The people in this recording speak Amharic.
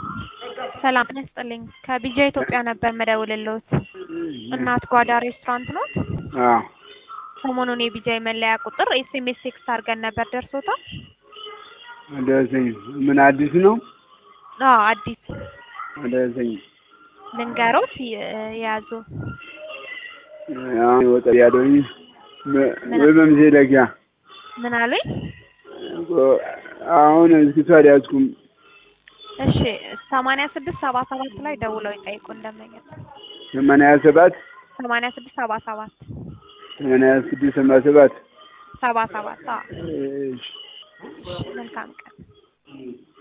ሰላም ይስጥልኝ። ከቢጃ ኢትዮጵያ ነበር መደውልልዎት። እናት ጓዳ ሬስቶራንት ኖት? አዎ ሰሞኑን የቢጃ መለያ ቁጥር ኤስኤምኤስ ቴክስት አድርገን ነበር፣ ደርሶታል? ደረሰኝ። ምን አዲስ ነው? አዎ አዲስ ደረሰኝ። ልንገሮት የያዙ አሁን ወጣ ያለኝ ወይ በምሴለኪያ ምን አሉኝ? አሁን እስኪ አልያዝኩም። እሺ ሰማንያ ስድስት ሰባ ሰባት ላይ ደውለው ይጠይቁ እንደመኘት ሰማንያ ሰባት ሰማንያ ስድስት ሰባ ሰባት ሰማንያ ስድስት ሰባ ሰባት ሰባ ሰባት አዎ። እሺ እሺ መልካም ቀን